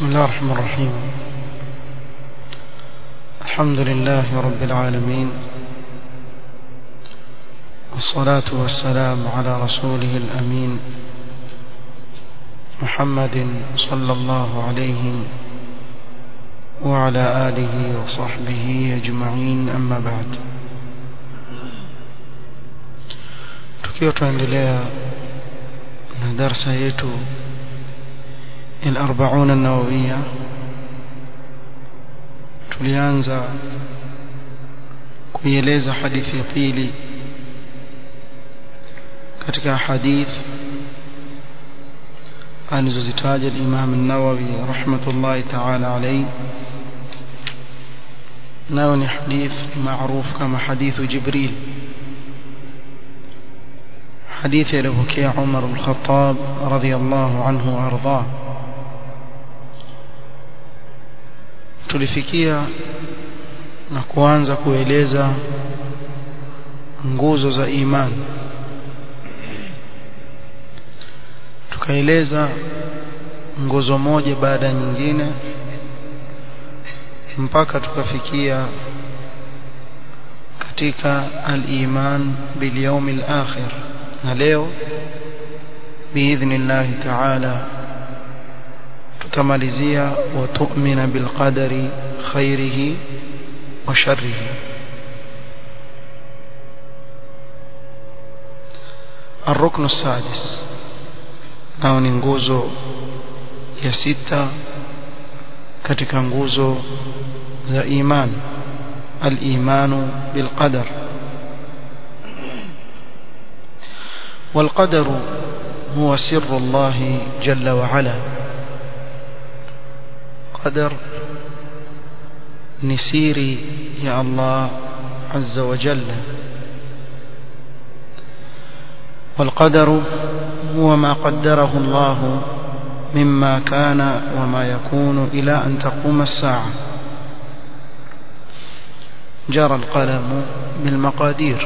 بسم الله الرحمن الرحيم الحمد لله رب العالمين والصلاة والسلام على رسوله الأمين محمد صلى الله عليه وعلى آله وصحبه أجمعين أما بعد tukiwa tuendelea na darsa yetu الأربعون النووية tulianza kuieleza hadithi ya pili katika hadith alizozitaja al-Imam an-Nawawi rahmatullahi ta'ala alayhi nayo ni hadith maarufu kama hadithu Jibril hadithi aliyopokea Umar al-Khattab radiyallahu anhu arda tulifikia na kuanza kueleza nguzo za imani tukaeleza nguzo moja baada ya nyingine mpaka tukafikia katika al-iman bil yawmil akhir na leo biidhnillah ta'ala tutamalizia wa tu'mina bil qadari khairihi wa sharrihi الركن السادس nao ni nguzo ya sita katika nguzo za iman al-imanu bil qadar والقدر هو سر الله جل وعلا قدر نسيري يا الله عز وجل والقدر هو ما قدره الله مما كان وما يكون إلى أن تقوم الساعة جرى القلم بالمقادير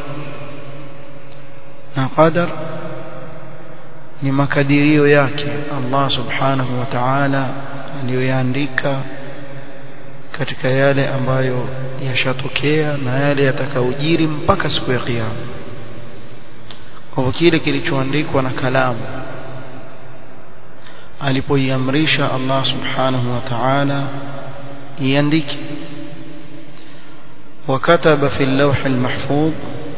قدر ni makadirio yake Allah subhanahu wa ta'ala aliyoyaandika katika yale ambayo yashatokea na yale yatakayojiri mpaka siku ya kiyama kwa hivyo kile kilichoandikwa na kalamu alipoiamrisha Allah subhanahu wa ta'ala iandike وكتب في اللوح المحفوظ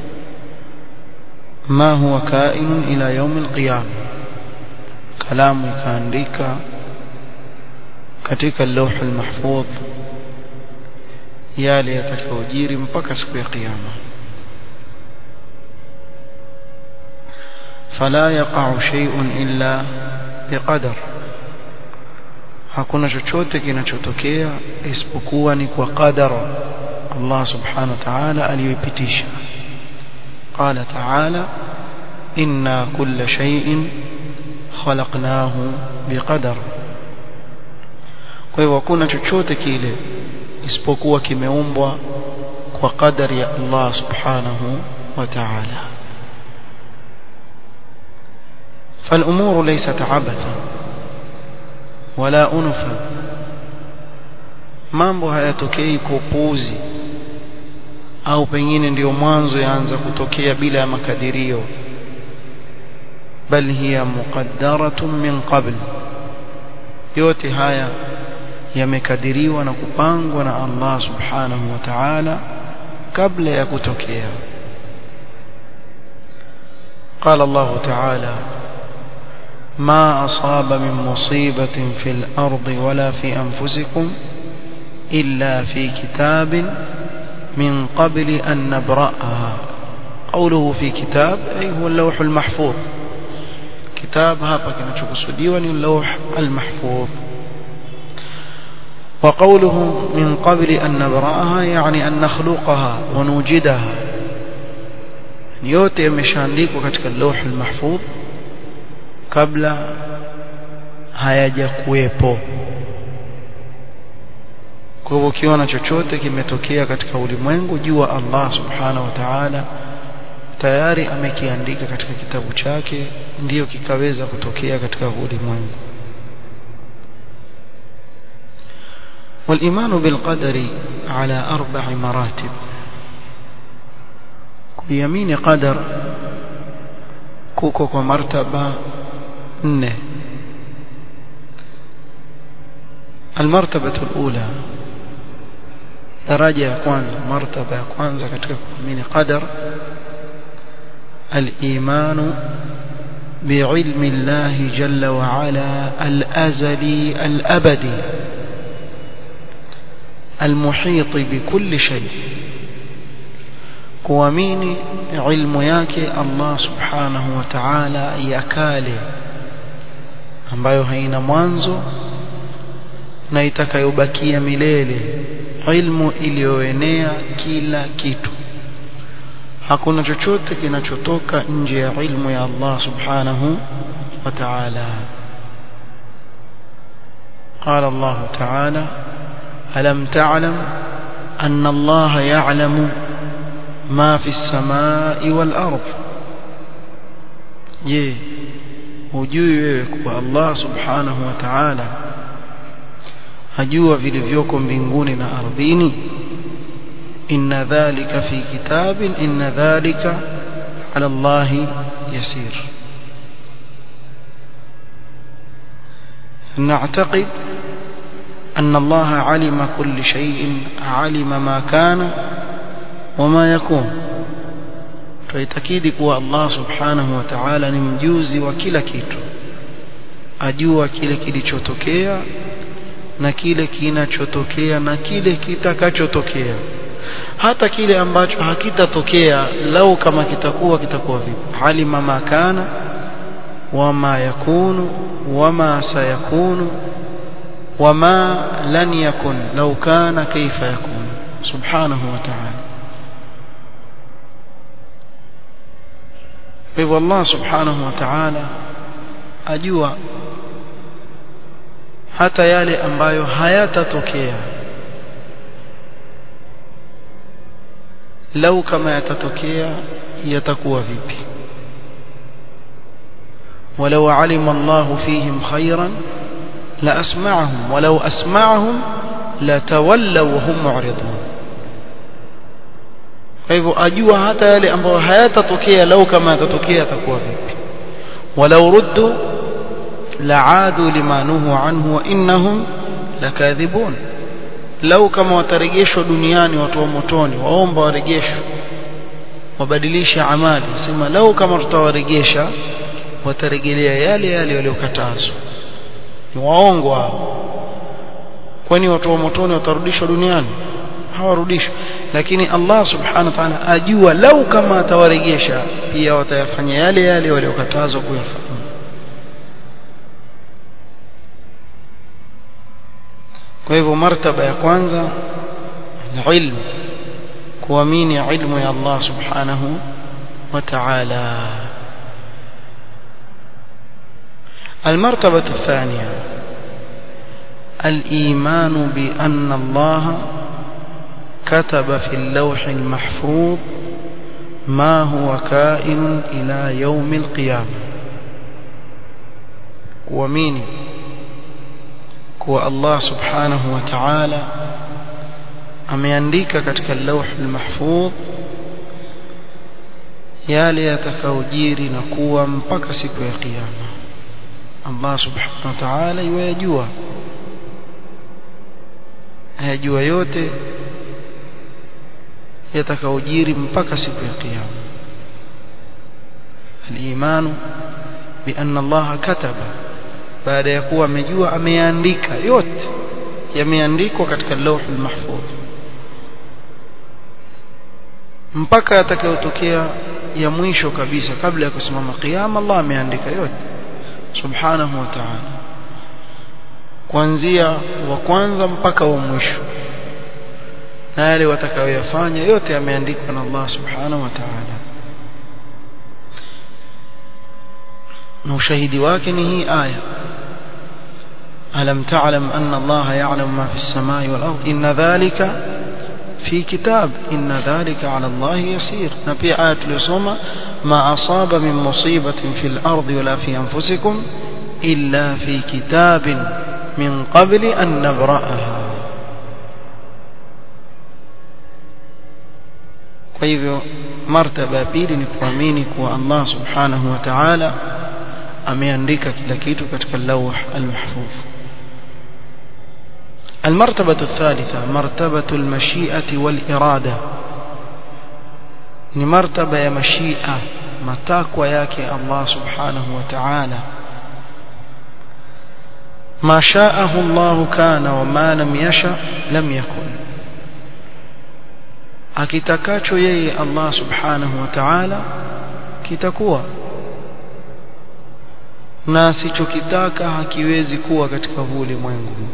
ما هو كائن إلى يوم القيامة كلام كانديكا katika اللوح المحفوظ yale yatakayojiri mpaka siku ya kiyama fala yaqa'u shay'un illa biqadar hakuna chochote kinachotokea isipokuwa ni kwa qadara Allah subhanahu wa ta'ala aliyoipitisha قال تعالى إنا كل شيء خلقناه بقدر kwa hivyo hakuna chochote kile isipokuwa kimeumbwa kwa kadari ya Allah subhanahu wa ta'ala فالأمور ليست عبثا ولا أنفا mambo hayatokei kwa upuuzi au pengine ndiyo mwanzo yaanza kutokea bila ya makadirio bal hiya muqaddaratun min qabl yote haya yamekadiriwa na kupangwa na Allah subhanahu wa ta'ala kabla ya kutokea قال الله تعالى ما أصاب من مصيبة في الأرض ولا في أنفسكم إلا في كتاب من قبل أن نبرأها قوله في كتاب أي هو اللوح المحفوظ كتاب هذا كما تقصديون اللوح المحفوظ وقوله من قبل أن نبرأها يعني أن نخلقها ونوجدها yote yameshaandikwa katika lawh almahfudh kabla hayajakuwepo kwa hivyo ukiona chochote kimetokea katika ulimwengu jua Allah subhanahu wa ta'ala tayari amekiandika katika kitabu chake ndiyo kikaweza kutokea katika ulimwengu والإيمان بالقدر على أربع مراتب يمين قدر كوكو مرتبة نه المرتبة الأولى daraja ya kwanza martaba ya kwanza katika kuamini qadar al-imanu بعلم الله جل وعلا الأزلي الأبدي المحيط بكل شيء kuamini ilmu yake Allah subhanahu wa ta'ala ya kale ambayo haina mwanzo na itakayobakia milele ilmu iliyoenea kila kitu hakuna chochote kinachotoka nje ya ilmu ya Allah subhanahu wa ta'ala قال الله تعالى ألم تعلم أن الله يعلم ما في السماء والأرض je hujui wewe kuwa Allah subhanahu wa ta'ala ajua vilivyoko mbinguni na ardhini inna dhalika fi kitabin inna dhalika ala Allah yasir نعتقد أن الله علم كل شيء علم ما كان وما يكون tuitakidi kuwa Allah subhanahu wa ta'ala ni mjuzi wa kila kitu ajua kile kilichotokea na kile kinachotokea na kile kitakachotokea hata kile ambacho hakitatokea lau kama kitakuwa kitakuwa vipi alima ma kana wama yakunu wama sayakunu wama lan yakun lau kana kaifa yakun subhanahu wa ta'ala kwa hivyo Allah subhanahu wa ta'ala ajua hata yale ambayo hayatatokea lau kama yatatokea yatakuwa vipi ولو علم الله فيهم خيرا لأسمعهم ولو أسمعهم لتولوا وهم معرضون kwa hivyo ajua hata yale ambayo hayatatokea lau kama yatatokea yatakuwa vipi walau ruddu la'adu lima nuhu anhu wa innahum lakadhibun lau kama watarejeshwa duniani watu wa motoni waomba warejeshwe wabadilishe amali sema lau kama tutawarejesha watarejelea yale yale waliokatazwa ni waongo hao kwani watu wa motoni watarudishwa duniani hawarudishwi lakini Allah subhanahu wa ta'ala ajua lau kama atawarejesha pia watayafanya yale yale waliokatazwa kuyafanya kwa hivyo martaba ya kwanza ilmu kuamini ilmu ya Allah subhanahu wa ta'ala المرتبة الثانية الإيمان بأن الله كتب في اللوح المحفوظ ما هو كائن إلى يوم القيامة ومين كو الله سبحانه وتعالى ameandika katika lawh almahfudh yale yatakaojiri na kuwa mpaka siku ya kiyama Allah subhanahu wa ta'ala yajua ayajua yote yatakaojiri mpaka siku ya kiyama al-imanu bi anna Allah kataba baada ya kuwa amejua ameandika yote yameandikwa katika lawh al-mahfudh mpaka yatakayotokea ya mwisho kabisa kabla ya kusimama kiyama Allah ameandika yote subhanahu wa ta'ala kuanzia wa kwanza mpaka wa mwisho na yale watakayoyafanya yote yameandikwa na Allah subhanahu wa ta'ala na ushahidi wake ni hii aya alam ta'lam anna Allah ya'lamu ma fi as-samai wal ard inna dhalika fi kitab inna dhalika 'ala Allah yasir na pia aya tuliyosoma ma asaba min musibatin fil ardi wala fi anfusikum illa fi kitabin min qabli an nabra'aha kwa hivyo martaba ya pili ni kuamini kuwa Allah subhanahu wa ta'ala ameandika kila kitu katika lawh al-mahfuz المرتبة الثالثة مرتبة المشيئة والإرادة ni martaba ya mashia matakwa yake Allah subhanahu wa ta'ala ما شاءه الله كان وما لم يشاء لم يكن akitakacho yeye Allah subhanahu wa ta'ala kitakuwa na asichokitaka hakiwezi kuwa katika huu ulimwengu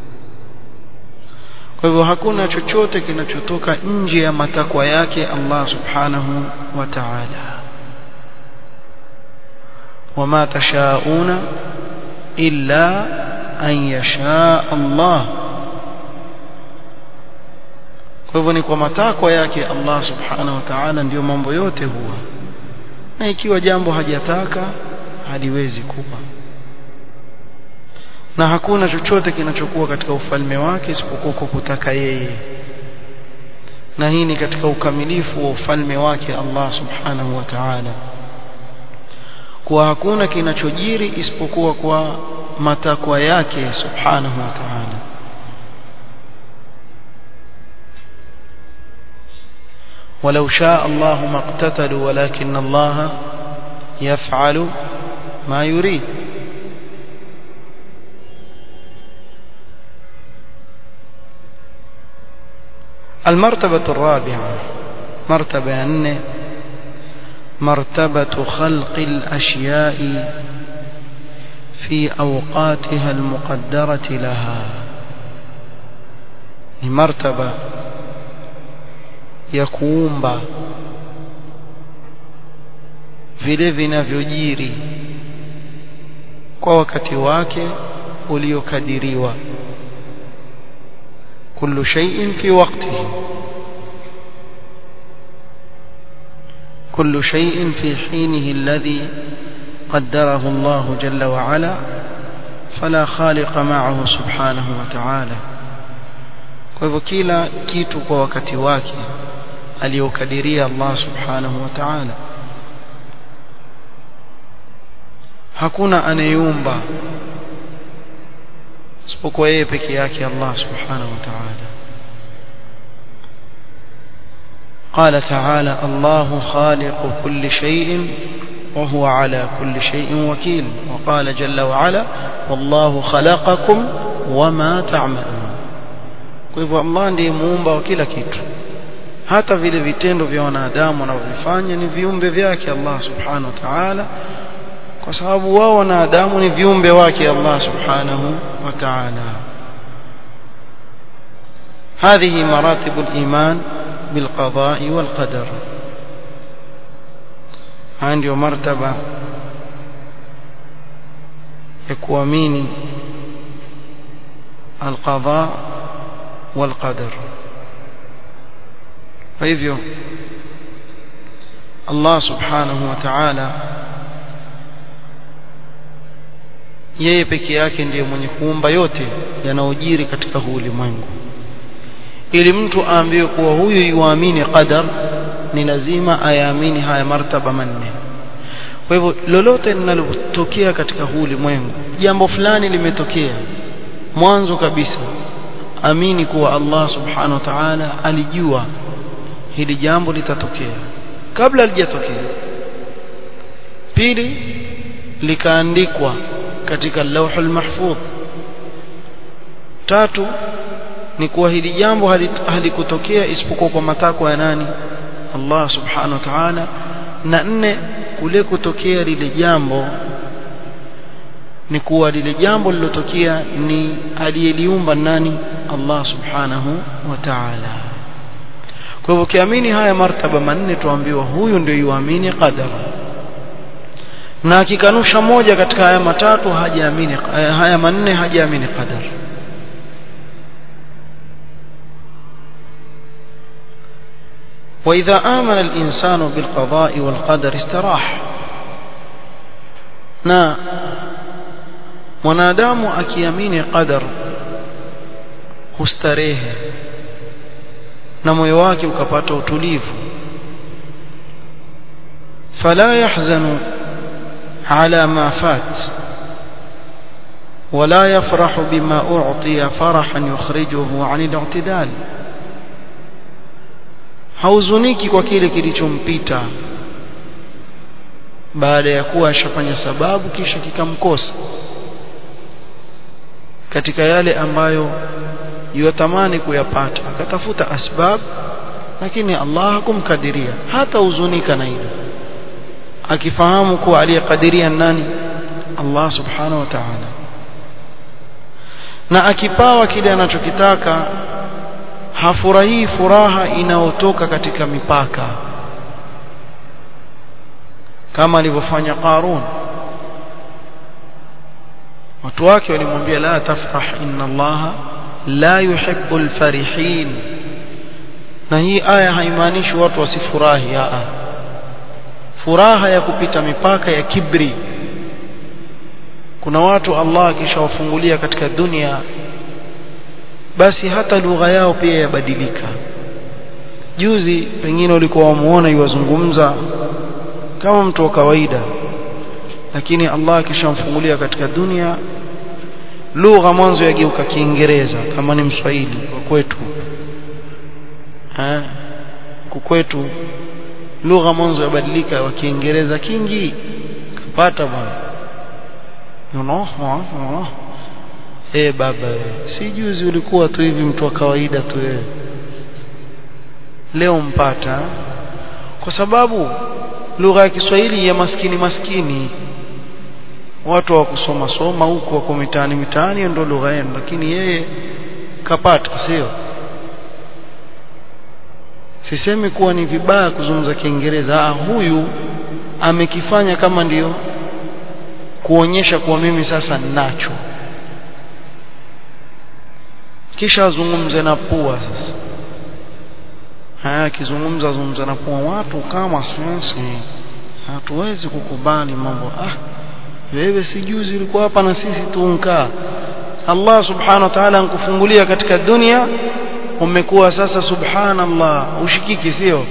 kwa hivyo hakuna chochote kinachotoka nje ya matakwa yake Allah subhanahu wa ta'ala wama tashauna illa an yasha Allah kwa hivyo ni kwa matakwa yake Allah subhanahu wa ta'ala ndiyo mambo yote huwa na ikiwa jambo hajataka haliwezi kuwa na hakuna chochote kinachokuwa katika ufalme wake isipokuwa kwa kutaka yeye na hii ni katika ukamilifu wa ufalme wake Allah subhanahu wa ta'ala kuwa hakuna kinachojiri isipokuwa kwa matakwa yake subhanahu wa ta'ala ولو شاء الله ما اقتتلوا ولكن الله يفعل ما يريد المرتبة الرابعة مرتبة أن مرتبة خلق الأشياء في أوقاتها المقدرة لها مرتبة ya kuumba vile vinavyojiri kwa wakati wake uliokadiriwa kullu shay'in fi waqtihi كل شيء في حينه الذي قدره الله جل وعلا فلا خالق معه سبحانه وتعالى kwa hivyo kila kitu kwa wakati wake aliyokadiria Allah subhanahu wa ta'ala hakuna anayeumba isipokuwa yeye peke yake Allah subhanahu wa ta'ala قال تعالى الله خالق كل شيء وهو على كل شيء وكيل وقال جل وعلا والله خلقكم وما تعملون kwa hivyo Allah ndiye muumba wa kila kitu hata vile vitendo vya wanadamu wanavyofanya ni viumbe vyake Allah subhanahu wa ta'ala kwa sababu wao wanadamu ni viumbe wake Allah subhanahu wa ta'ala هذه مراتب الإيمان بالقضاء والقدر عندي مرتبة يكواميني القضاء والقدر فإذن الله سبحانه وتعالى yeye peke yake ndiye mwenye kuumba yote yanayojiri katika huu ulimwengu ili mtu aambiwe kuwa huyu yuamini qadar ni lazima ayaamini haya martaba manne kwa hivyo lolote linalotokea katika huu ulimwengu jambo fulani limetokea mwanzo kabisa amini kuwa Allah subhanahu wa ta'ala alijua hili jambo litatokea kabla halijatokea pili likaandikwa katika lauhul mahfudh tatu ni kuwa hili jambo halikutokea isipokuwa kwa matakwa ya nani Allah subhanahu wa ta'ala na nne kule kutokea lile jambo ni kuwa lile jambo lilotokea ni aliyeliumba nani Allah subhanahu wa ta'ala kwa hivyo ukiamini haya martaba manne tuambiwa huyu ndio yuamini qadar na akikanusha moja katika haya matatu hajaamini haya manne hajaamini qadar وإذا آمن الإنسان بالقضاء والقدر استراح na mwanadamu akiamini qadar hustarehe na moyo wake ukapata utulivu فلا يحزن على ما فات ولا يفرح بما أعطي فرحا يخرجه عن الاعتدال hauzuniki kwa kile kilichompita baada ya kuwa ashafanya sababu kisha kikamkosa katika yale ambayo yutamani kuyapata akatafuta asbab lakini Allah hakumkadiria hata huzunika na hilo akifahamu kuwa aliyekadiria nani Allah subhanahu wa ta'ala na akipawa kile anachokitaka hafurahii furaha inayotoka katika mipaka kama alivyofanya Qarun watu wake walimwambia la tafrah inna Allah la yuhibbu alfarihin na hii aya haimaanishi watu wasifurahi a furaha ya kupita mipaka ya kibri kuna watu Allah akishawafungulia katika dunia basi hata lugha yao pia yabadilika juzi pengine ulikuwa wamuona yuwazungumza kama mtu wa kawaida lakini Allah akishamfungulia katika dunia lugha mwanzo yageuka Kiingereza kama ni Mswahili kwa kwetu eh kwetu lugha mwanzo yabadilika wa Kiingereza kingi kapata bwana you know no, eh baba si juzi ulikuwa tu hivi mtu wa kawaida tu wewe leo mpata kwa sababu lugha ya Kiswahili ya maskini maskini watu wa kusoma soma huko wako mitaani mitaani ndio lugha yenu lakini yeye kapata sio sisemi kuwa ni vibaya kuzungumza Kiingereza huyu amekifanya kama ndiyo kuonyesha kuwa mimi sasa ninacho kisha azungumze na pua sasa haya akizungumza zungumza na pua watu kama sisi hatuwezi kukubali mambo ah wewe si juzi ulikuwa hapa na sisi tuunkaa Allah subhanahu wa ta'ala ankufungulia katika dunia umekuwa sasa subhanallah ushikiki sio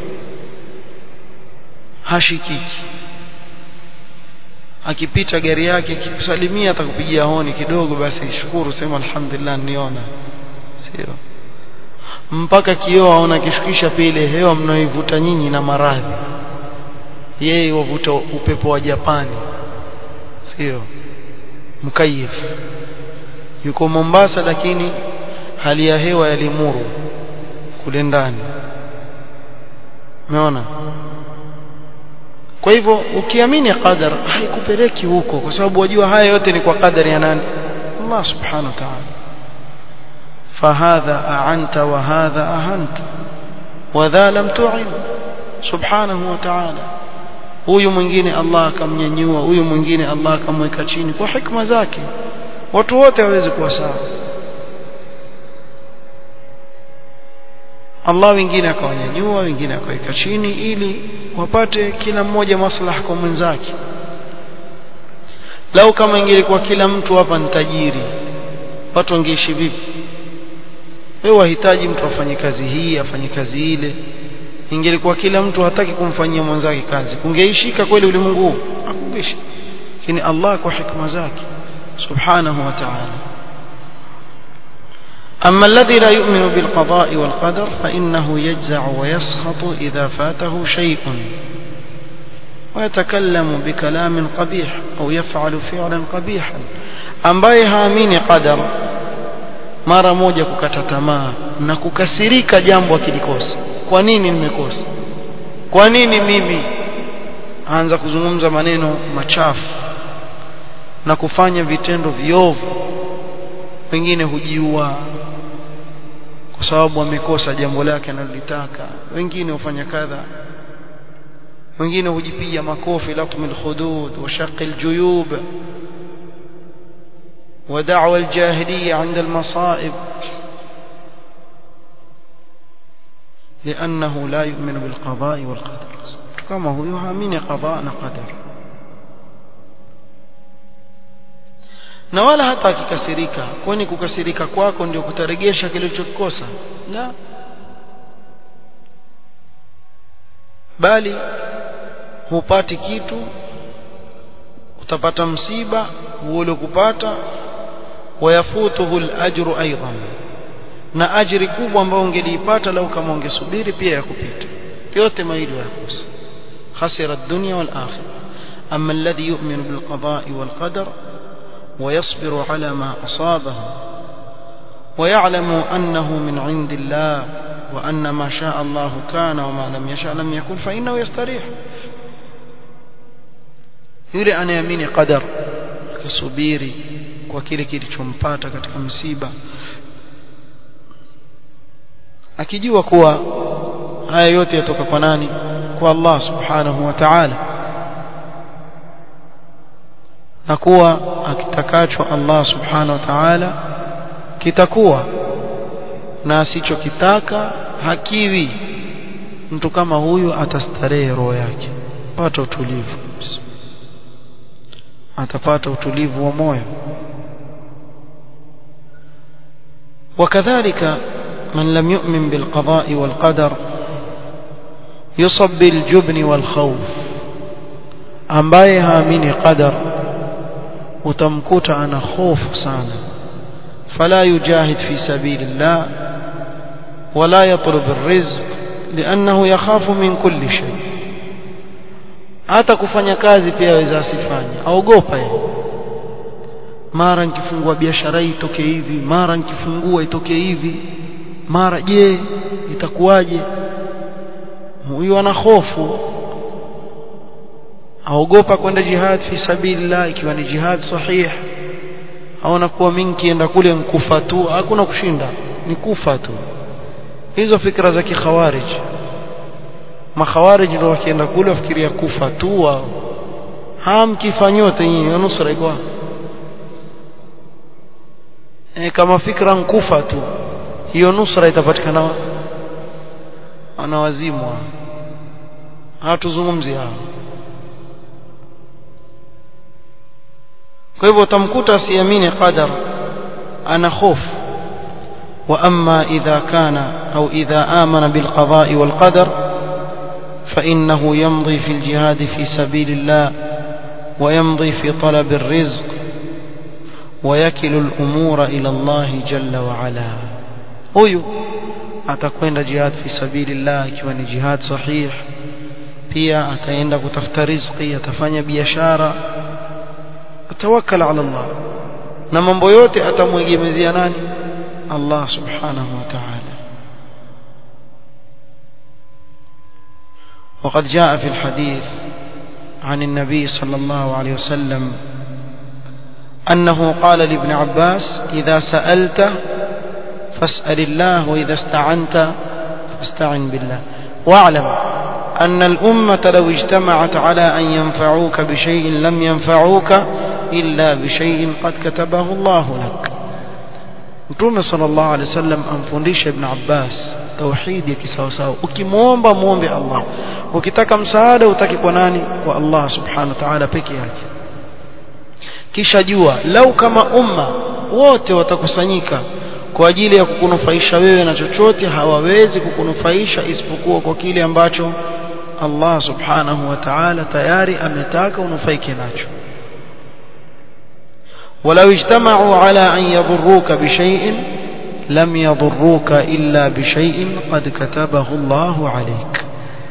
hashikiki akipita gari yake akikusalimia atakupigia honi kidogo basi shukuru sema alhamdulillah niona sio mpaka kioo aona kishukisha pile hewa mnaoivuta nyinyi na maradhi yeye wavuta upepo wa Japani sio mkayif yuko Mombasa lakini hali ya hewa ya limuru kule ndani umeona kwa hivyo ukiamini qadar haikupeleki huko kwa sababu wajua haya yote ni kwa qadari ya nani Allah subhanahu wa ta'ala فهذا أعنت وهذا أهنت وذا لم تعن سبحانه وتعالى huyu mwingine Allah akamnyanyua huyu mwingine Allah akamweka chini kwa hikma zake watu wote hawezi kuwa sawa Allah wengine akawanyanyua wengine akaweka chini ili wapate kila mmoja maslaha kwa mwenzake lau kama ingelikuwa kila mtu hapa ni tajiri watu wangeishi vipi wewe wahitaji mtu afanye kazi hii afanye kazi ile ingelikuwa kila mtu hataki kumfanyia mwenzake kazi kungeishika kweli ulimwengu huu hakungeishi lakini Allah kwa hikma zake subhanahu wa ta'ala أما الذي لا يؤمن بالقضاء والقدر فإنه يجزع ويسخط إذا فاته شيء ويتكلم بكلام قبيح أو يفعل فعلا قبيحا ambaye haamini qadar mara moja kukata tamaa na kukasirika jambo akilikosa kwa nini nimekosa kwa nini mimi aanza kuzungumza maneno machafu na kufanya vitendo viovu wengine hujiua kwa sababu amekosa jambo lake analolitaka wengine hufanya kadha wengine hujipiga makofi latm alhudud wa shaq aljuyub ودعوى الجاهلية عند المصائب لأنه لا يؤمن بالقضاء والقدر كما هو يهامين قضاء قدر na wala hata akikasirika kwani kukasirika kwako ndio kutaregesha kilichokikosa la bali hupati kitu utapata msiba ule kupata wayafutuhu al-ajru aidan na ajiri kubwa ambayo ungeliipata lau kama ungesubiri pia ya kupita yote mawili yakosa khasira ad-dunya wal akhirah amma alladhi yu'minu bil qada'i wal qadar ويصبر على ما أصابه ويعلم أنه من عند الله وأن ما شاء الله كان وما لم يشاء لم يكن فإنه يستريح yule anayeamini qadar akisubiri kwa kile kilichompata katika msiba akijua kuwa haya yote yatoka kwa nani kwa Allah subhanahu wa ta'ala na kuwa akitakacho Allah subhanahu wa ta'ala kitakuwa na asichokitaka hakiwi mtu kama huyu atastarehe roho yake pata utulivu atapata utulivu wa moyo وكذلك من لم يؤمن بالقضاء والقدر يصب بالجبن والخوف ambaye haamini qadar utamkuta ana hofu sana fala yujahid fi sabilillah wala yatlub arrizq liannahu yakhafu min kulli shay hata kufanya kazi pia aweza asifanye aogopa yeye mara nikifungua biashara hii itoke hivi mara nikifungua itoke hivi mara je itakuwaje huyu ana hofu aogopa kwenda jihad fi sabilillah ikiwa ni jihad sahih aona kuwa mimi nikienda kule nkufa tu hakuna kushinda ni kufa tu hizo fikra za kikhawarij makhawarij ndio wakienda kule wafikiria kufa tu wao hamkifanyote nyinyi nusra iko e, kama fikra nkufa tu hiyo nusra itapatikana ana wazimu hatuzungumzi hao kwa hivyo utamkuta asiamini qadar ana hofu wa amma idha kana au idha amana bil qada'i wal qadar fa innahu yamdi fi al jihad fi sabilillah wa yamdi fi talab ar rizq ويكل الأمور إلى الله جل وعلا huyu atakwenda jihad fi sabilillah ikiwa ni jihad sahih pia ataenda kutafuta riziki atafanya biashara atawakkal ala Allah na mambo yote atamwegemezea nani Allah subhanahu wa ta'ala وقد جاء في الحديث عن النبي صلى الله عليه وسلم أنه قال لابن عباس إذا سألت فاسأل الله وإذا استعنت فاستعن بالله واعلم أن الأمة لو اجتمعت على أن ينفعوك بشيء لم ينفعوك إلا بشيء قد كتبه الله لك Mtume sallallahu alaihi wasallam amfundisha Ibn Abbas tauhidi ya kisawasawa. Ukimwomba muombe Allah, ukitaka msaada utaki kwa nani? Kwa Allah subhanahu wa ta'ala peke yake. Kisha jua lau kama umma wote watakusanyika kwa ajili ya kukunufaisha wewe na chochote, hawawezi kukunufaisha isipokuwa kwa kile ambacho Allah subhanahu wa ta'ala tayari ametaka unufaike nacho. ولو اجتمعوا على أن يضروك بشيء لم يضروك إلا بشيء قد كتبه الله عليك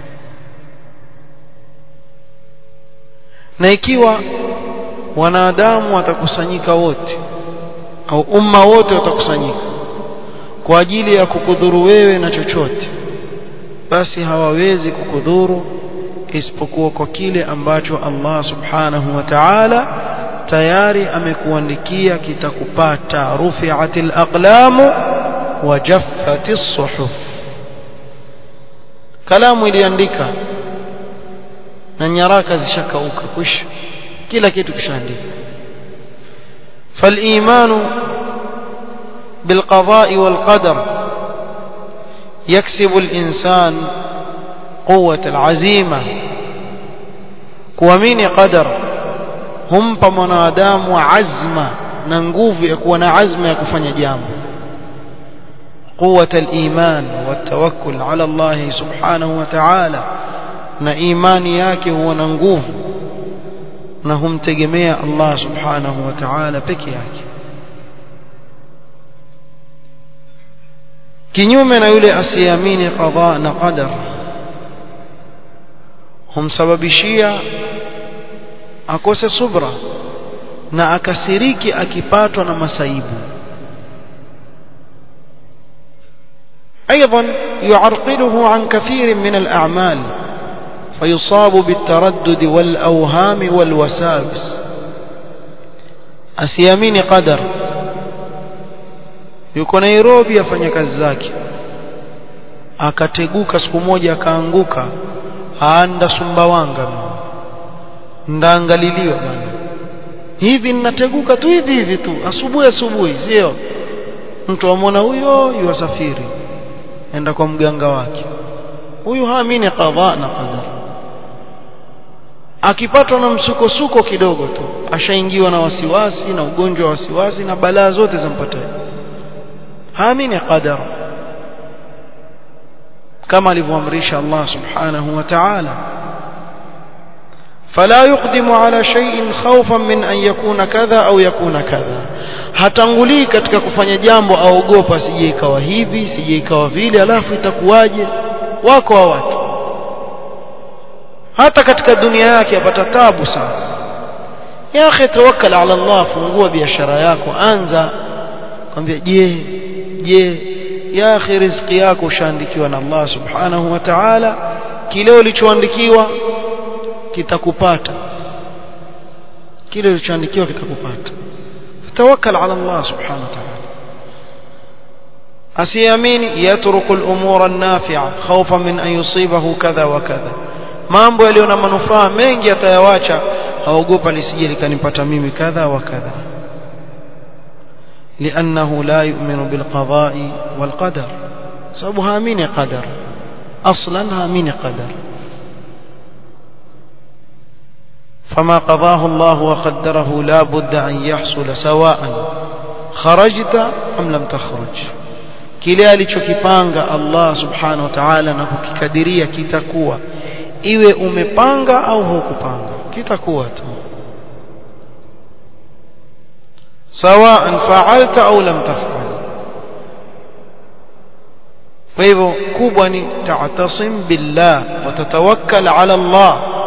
na ikiwa wanadamu watakusanyika wote au umma wote watakusanyika kwa ajili ya kukudhuru wewe na chochote basi hawawezi kukudhuru isipokuwa kwa kile ambacho Allah subhanahu wa ta'ala tayari amekuandikia kitakupata rufi'atil aqlamu wa jaffatis suhuf kalamu iliandika na nyaraka zishakauka kwisha kila kitu kishaandika فالإيمان بالقضاء والقدر يكسب الإنسان قوة العزيمة kuamini qadar humpa mwanadamu azma na nguvu ya kuwa na azma ya kufanya jambo قوة الإيمان والتوكل على الله سبحانه وتعالى na imani yake huwa na nguvu na humtegemea Allah subhanahu wa ta'ala peke yake kinyume na yule asiyeamini qadha na qadar humsababishia akose subra na akasiriki akipatwa na masaibu ايضا يعرقله عن كثير من الاعمال فيصاب بالتردد والاوهام والوساوس asiamini qadar yuko Nairobi afanya kazi zake akateguka siku moja akaanguka aanda Sumbawanga ndaangaliliwa bana hivi ninateguka tu hivi hivi tu asubuhi asubuhi sio mtu amwona huyo yuwasafiri enda kwa mganga wake huyu haamini qadha na qadar akipatwa na msukosuko kidogo tu ashaingiwa na wasiwasi na ugonjwa wa wasiwasi na balaa zote zampata haamini qadar kama alivyoamrisha Allah subhanahu wa ta'ala فلا يقدم على شيء خوفا من أن يكون كذا أو يكون كذا hatangulii katika kufanya jambo aogopa sije ikawa hivi sije ikawa vile alafu itakuwaje wako wa watu hata katika dunia yake apata tabu sana ya akhi tawakkal ala Allah fungua biashara yako anza kwambia je je ya akhi riziki yako ushaandikiwa na Allah subhanahu wa ta'ala kile ulichoandikiwa kitakupata kile ulichoandikiwa kitakupata tawakkal ala Allah subhanahu wa ta'ala asiamini yatruku al-umura an-nafi'a khawfan min an yusibahu kadha wa kadha mambo yaliyo na manufaa mengi atayawacha haogopa lisije likanipata mimi kadha wa kadha لأنه لا يؤمن بالقضاء والقدر سبب هامين قدر أصلا هامين قدر فما قضاه الله وقدره لا بد أن يحصل سواء خرجت أم لم تخرج kile alichokipanga Allah subhanahu wa ta'ala na kukikadiria kitakuwa iwe umepanga au hukupanga kitakuwa tu sawaan fa'alta au lam taf'al kwa hivyo kubwa ni ta'tasim billah wa tatawakkal ala Allah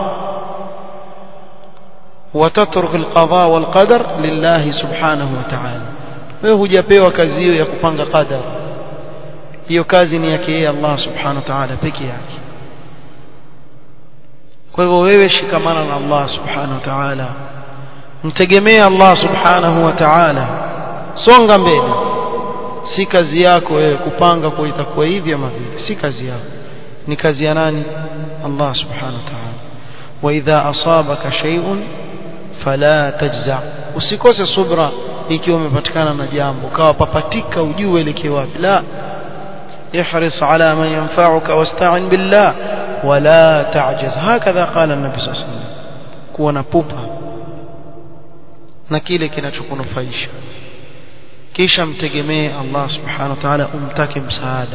وتترك القضاء والقدر لله سبحانه وتعالى wewe hujapewa kazi hiyo ya kupanga qadar hiyo kazi ni yake yeye Allah subhanahu wa ta'ala peke yake kwa hivyo wewe shikamana na Allah subhanahu wa ta'ala mtegemee Allah subhanahu wa ta'ala songa mbele si kazi yako wewe kupanga kwa itakuwa hivi ama vile si kazi yako ni kazi ya nani Allah subhanahu wa ta'ala wa idha asabaka shay'un fala tajza usikose subra ikiwa umepatikana na jambo kawa papatika ujue elekeo wapi la ihris ala man yanfa'uka wasta'in billah wala ta'jaz hakadha qala an-nabi sallallahu alayhi wasallam kuwa na pupa na kile kinachokunufaisha kisha mtegemee Allah subhanahu wa ta'ala umtake msaada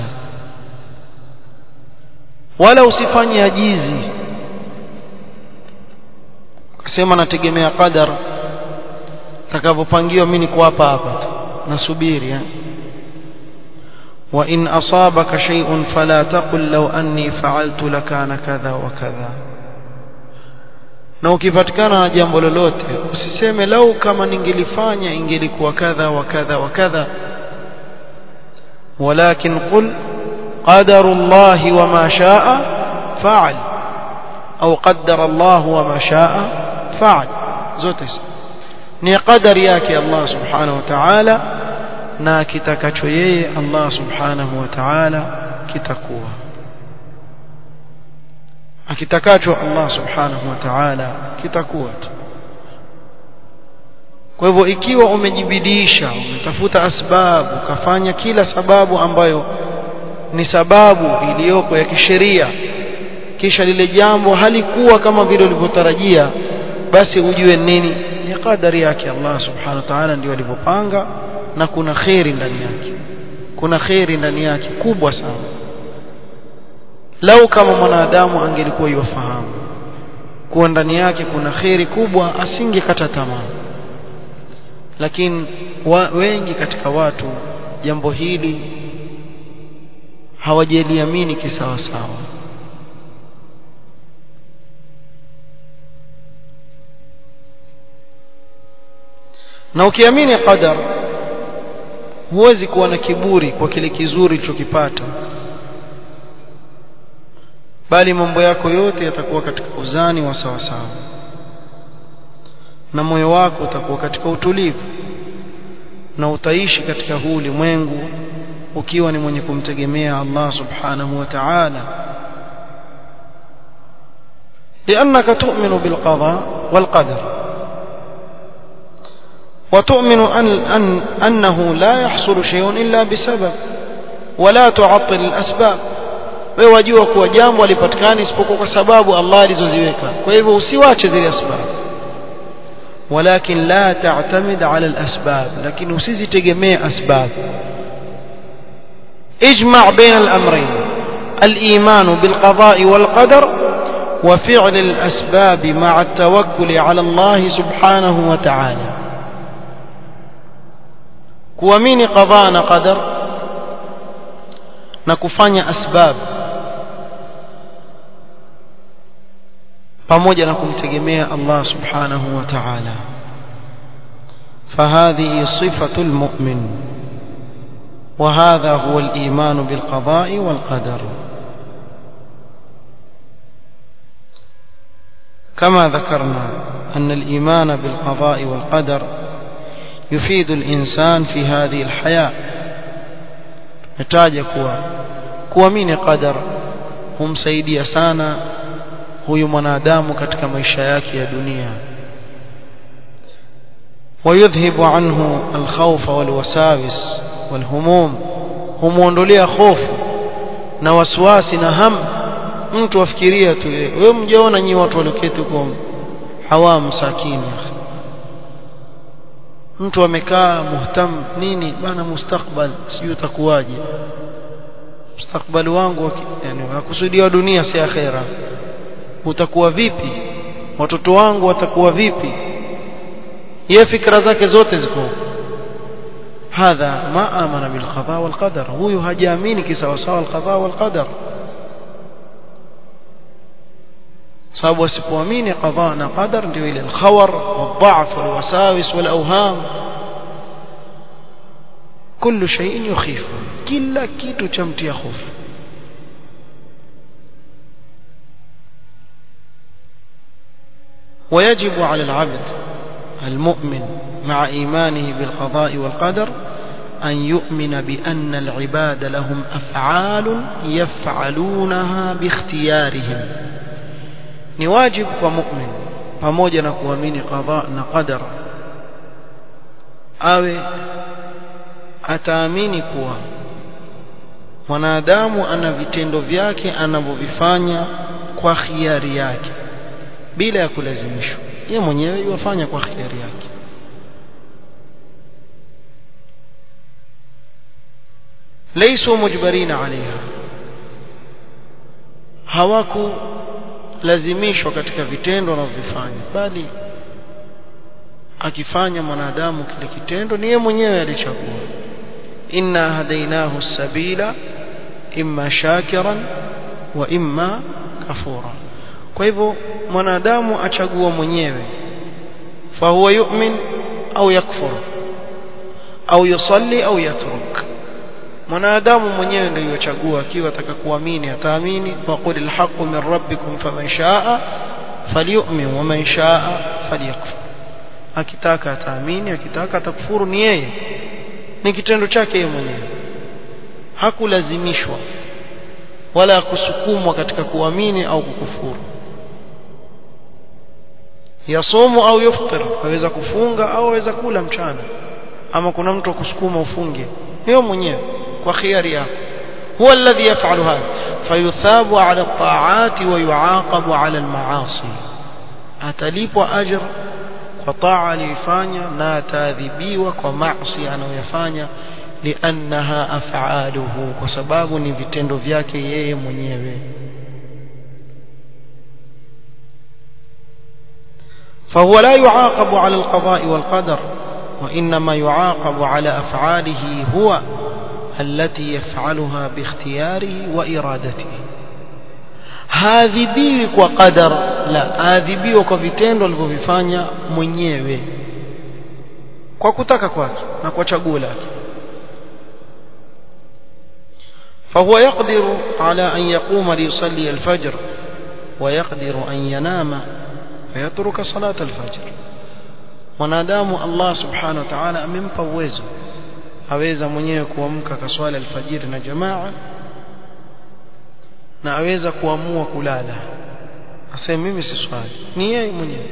wala usifanye ajizi sema nategemea qadar takavyopangiwa mimi niko hapa hapa tu nasubiri eh wa in asabaka shay'un fala taqul law anni fa'altu lakana kadha wa kadha na ukipatikana na jambo lolote usiseme lau kama ningelifanya ingelikuwa kadha wa kadha wa kadha ولكن قل قدر الله وما شاء فعل أو قدر الله وما شاء فعل zote ni qadari yake Allah subhanahu wa ta'ala na kitakacho yeye Allah subhanahu wa ta'ala kitakuwa akitakacho Allah subhanahu wa ta'ala kitakuwa tu kwa hivyo ikiwa umejibidiisha umetafuta asbabu ukafanya kila sababu ambayo ni sababu iliyoko ya kisheria kisha lile jambo halikuwa kama vile ulivyotarajia basi ujue nini ni kadari yake Allah subhanahu wa ta'ala ndio alivyopanga na kuna khairi ndani yake kuna khairi ndani yake kubwa sana lau kama mwanadamu angelikuwa yufahamu kuwa ndani yake kuna kheri kubwa asingekata tamaa lakini wa, wengi katika watu jambo hili hawajaliamini kisawa sawa na ukiamini qadar huwezi kuwa na kiburi kwa kile kizuri ulichokipata bali mambo yako yote yatakuwa katika uzani wa sawa sawa na moyo wako utakuwa katika utulivu na utaishi katika huu ulimwengu ukiwa ni mwenye kumtegemea Allah subhanahu wa ta'ala لأنك تؤمن بالقضاء والقدر وتؤمن أن أن أنه لا يحصل شيء إلا بسبب ولا تعطل الأسباب wewe wajua kuwa jambo halipatikani isipokuwa kwa sababu Allah alizoziweka kwa hivyo usiwache zile asbab ولكن لا تعتمد على الأسباب لكن usizitegemee asbab اجمع بين الأمرين الإيمان بالقضاء والقدر وفعل الأسباب مع التوكل على الله سبحانه وتعالى kuamini qadha na qadar na kufanya asbab pamoja na kumtegemea Allah subhanahu wa ta'ala فهذه صفة المؤمن وهذا هو الإيمان بالقضاء والقدر كما ذكرنا أن الإيمان بالقضاء والقدر يفيد الإنسان في هذه الحياة نتاج كوا kuamini qadar humsaidia sana huyu mwanadamu katika maisha yake ya dunia ويذهب عنه الخوف والوساوس والهموم humuondolea hofu na wasiwasi na ham mtu afikiria tu wewe mjaona nyi watu walioketi huko hawamu sakini mtu amekaa muhtam nini bana mustakbal sijui utakuwaje mustakbali wangu yani nakusudia dunia si akhera utakuwa vipi watoto wangu watakuwa vipi yeye fikra zake zote ziko hadha ma amana bil qada wal qadar huyu hajaamini kisawasawa al qada wal qadar sababu asipoamini qada na qadar ndio ile al-khawar wal-dha'f wal-wasawis wal-awham كل شيء يخيف كلا kitu chamtia hofu ويجب على العبد المؤمن مع إيمانه بالقضاء والقدر أن يؤمن بأن العباد لهم أفعال يفعلونها باختيارهم نواجب كمؤمن pamoja na kuamini qadha na qadar awe ataamini kuwa mwanadamu ana vitendo vyake anavyovifanya kwa khiari yake bila ya kulazimishwa yeye mwenyewe yafanya kwa khiari yake laisu mujbarina alaiha hawaku lazimishwa katika vitendo wanavyofanya bali akifanya mwanadamu kile kitendo ni yeye mwenyewe alichagua inna hadainahu sabila imma shakiran wa imma kafura kwa hivyo mwanadamu achagua mwenyewe fahuwa yu'min au yakfur au yusalli au yatruk mwanadamu mwenyewe ndio yochagua akiwa ataka kuamini ataamini waqul alhaqqu min rabbikum faman shaa falyu'min wa man shaa falyakfur akitaka ataamini akitaka atakufuru ni yeye ni kitendo chake yeye mwenyewe hakulazimishwa wala kusukumwa katika kuamini au kukufuru yasumu au yuftir aweza kufunga au aweza kula mchana ama kuna mtu akusukuma ufunge yeye mwenyewe kwa khiari yako huwa alladhi yaf'alu hadha fayuthabu ala at-ta'ati wa yu'aqabu ala al-ma'asi atalipwa ajr kwa taa aliyofanya na ataadhibiwa kwa maasi anayoyafanya liannaha af'aluhu kwa sababu ni vitendo vyake yeye mwenyewe فهو لا يعاقب على القضاء والقدر وإنما يعاقب على أفعاله هو التي يفعلها باختياره وإرادته haadhibiwi kwa qadar la aadhibiwa kwa vitendo alivyovifanya mwenyewe kwa kutaka kwake na kwa chaguo lake فهو يقدر على أن يقوم ليصلي الفجر ويقدر أن ينام فيترك صلاة الفجر mwanadamu Allah subhanahu wa ta'ala amempa uwezo aweza mwenyewe kuamka kaswali alfajiri na jamaa na aweza kuamua kulala aseme mimi si swali ni yeye mwenyewe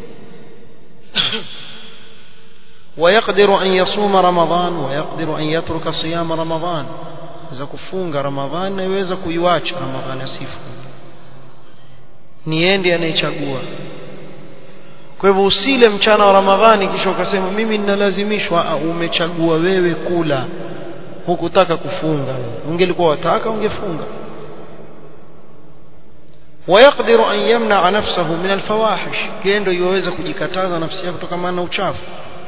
ويقدر أن يصوم رمضان ويقدر أن يترك صيام رمضان إذا كفونغ رمضان يوeza kuiacha رمضان asifu ni yeye ndiye anayechagua kwa hivyo usile mchana wa ramadhani kisha ukasema mimi ninalazimishwa umechagua wewe kula hukutaka kufunga ungelikuwa wataka ungefunga ويقدر أن يمنع نفسه من الفواحش كيندو يوeza kujikataza nafsi yake kutokana na uchafu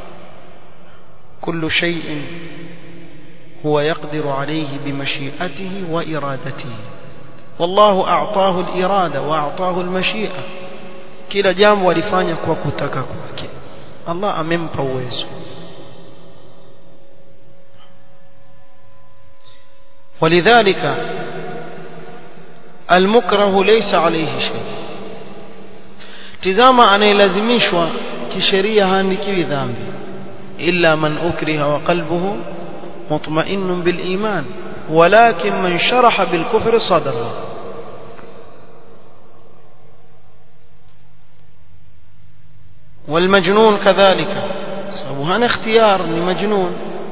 كل شيء هو يقدر عليه بمشيئته وإرادته والله أعطاه الإرادة وأعطاه المشيئة kila jambo alifanya kwa kutaka kwake Allah amempa uwezo ولذلك المكره ليس عليه شيء tizama anayelazimishwa kisheria haandikiwi dhambi illa man ukriha wa qalbuhu mutma'innun bil iman walakin man sharaha bil kufri sadra والمجنون كذلك سبحان اختيار لمجنون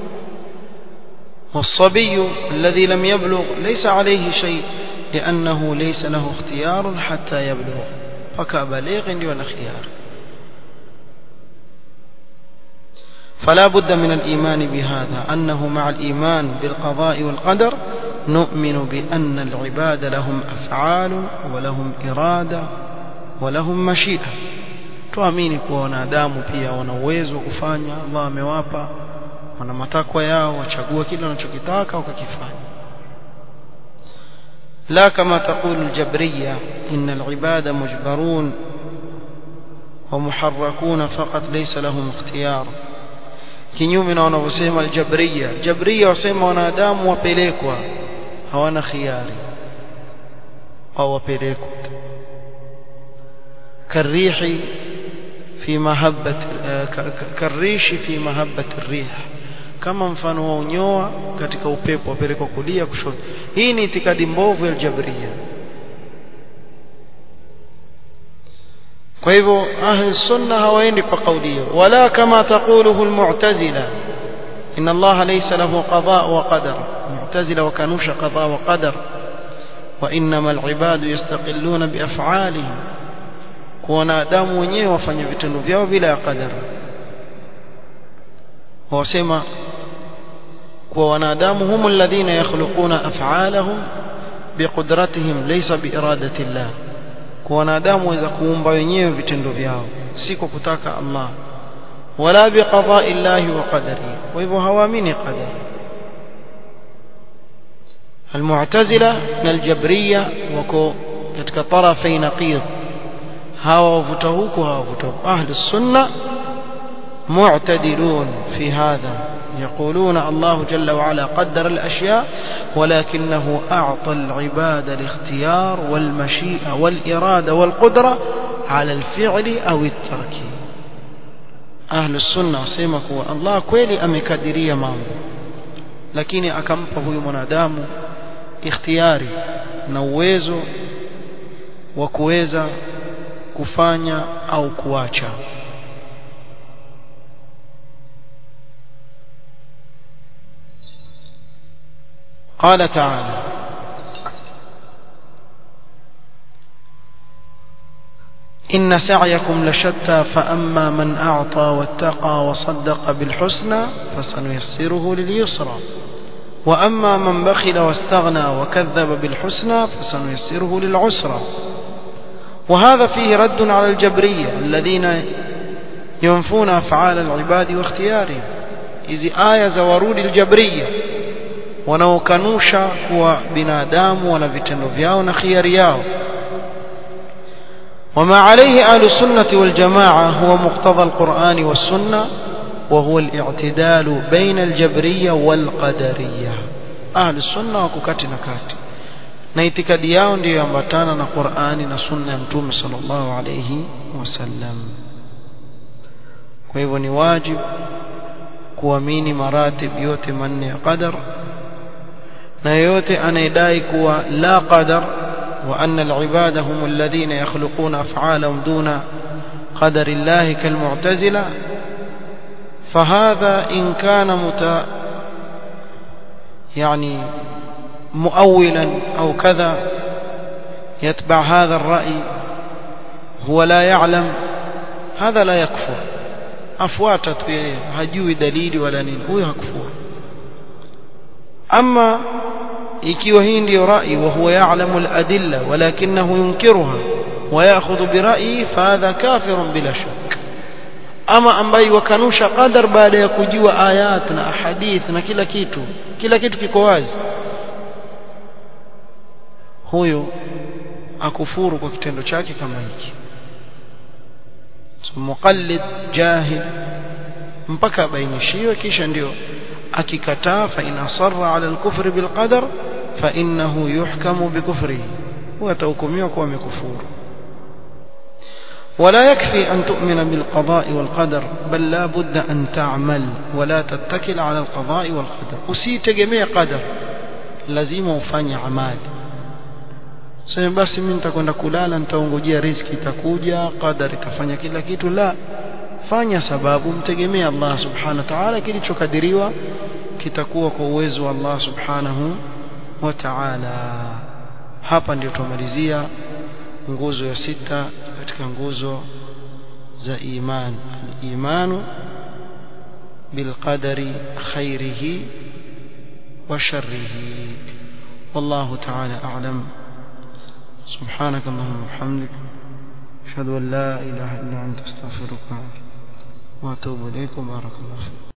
والصبي الذي لم يبلغ ليس عليه شيء لأنه ليس له اختيار حتى يبلغ فكبليغ دون خيار فلا بد من الإيمان بهذا أنه مع الإيمان بالقضاء والقدر نؤمن بأن العباد لهم أفعال ولهم إرادة ولهم مشيئة tuamini kuwa wanadamu pia wana uwezo wa kufanya Allah amewapa wana matakwa yao wachagua kile wanachokitaka wakakifanya لا كما تقول الجبرية إن العباد مجبرون ومحركون فقط ليس لهم اختيار kinyume na wanavyosema aljabria jabria wasema wanadamu wapelekwa hawana khiari au wapelekwa karihi fi mahabbat karishi fi mahabbat rih kama mfano wa unyoa katika upepo wapelekwa kulia kushoto hii ni itikadi mbovu ya jabria kwa hivyo ahli sunna hawaendi kwa kauli hiyo wala kama taquluhu almu'tazila inna Allah laysa lahu qada wa qadar mu'tazila wakanusha qada wa qadar wa innama alibadu yastaqilluna biaf'alihim kwa wanadamu wenyewe wafanye vitendo vyao bila ya qadara wasema kwa wanadamu hum alladhina yakhluquna af'alahum biqudratihim laysa biiradati Allah kwa wanadamu waweza kuumba wenyewe vitendo vyao si kwa kutaka Allah wala biqada'i Allah wa qadarihi kwa hivyo hawaamini qadari المعتزلة الجبرية وكو katika طرفي نقيض hawa wavuta huku hawa wavuta huku ahli sunna معتدلون في هذا يقولون الله جل وعلا قدر الأشياء ولكنه أعطى العباد الاختيار والمشيئة والإرادة والقدرة على الفعل أو الترك أهل السنة سيمك الله كويلي أمكادرية مامو lakini akampa huyu mwanadamu ikhtiyari na uwezo wa kuweza kufanya au kuacha قال تعالى إن سعيكم لشتى فأما من أعطى واتقى وصدق بالحسنى فسنيسره لليسرى وأما من بخل واستغنى وكذب بالحسنى فسنيسره للعسرى وهذا فيه رد على الجبرية الذين yunfuna af'al al-ibadi wa ikhtiyari hizi aya za warudi al-jabriyya wanaokanusha kuwa binadamu wana vitendo vyao na khiari yao وما عليه أهل السنة والجماعة هو مقتضى القرآن والسنة وهو الاعتدال بين الجبرية والقدرية أهل السنة وككات نكات نيتكاد yao ndio yambatana na Qur'ani na sunna ya Mtume sallallahu alayhi wasallam kwa hivyo ni wajibu kuamini maratib yote manne ya qadar na yote anayedai kuwa la qadar wa anna al-ibada hum alladhina yakhluquna af'alahum duna qadar Allah kalmu'tazila فهذا إن كان مت يعني مؤولا أو كذا يتبع هذا الرأي هو لا يعلم هذا لا يكفر afuata tu yeye hajui dalili wala nini huyo hakufuru ama ikiwa hii ndio rai wa huwa ya'lamu al-adilla walakinahu yunkiruha wa ya'khudhu bi ra'yi fahadha kafirun bila shak ama ambaye wakanusha qadar baada ya kujua ayat na ahadith na kila kitu kila kitu kiko wazi huyo akufuru kwa kitendo chake kama hiki muqallid jahil mpaka bainishiwe kisha ndio akikataa fa in asarra ala al-kufri bil qadar fa innahu yuhkamu bi kufrihi huwa atahukumiwa kuwa amekufuru ولا يكفي أن تؤمن بالقضاء والقدر بل لا بد أن تعمل ولا تتكل على القضاء والقدر أسيت جميع قدر لازم ufanye amali sasa basi mimi nitakwenda kulala nitaongojea riziki itakuja qadar itafanya kila kitu la fanya sababu mtegemea Allah subhanahu wa ta'ala kilichokadiriwa kitakuwa kwa uwezo wa Allah subhanahu wa ta'ala hapa ndio tumalizia nguzo ya sita katika nguzo za iman al-imanu bilqadari khairihi wa sharrihi والله تعالى أعلم سبحانك اللهم وبحمدك أشهد أن لا إله إلا أنت أستغفرك وأتوب إليك وبارك الله فيك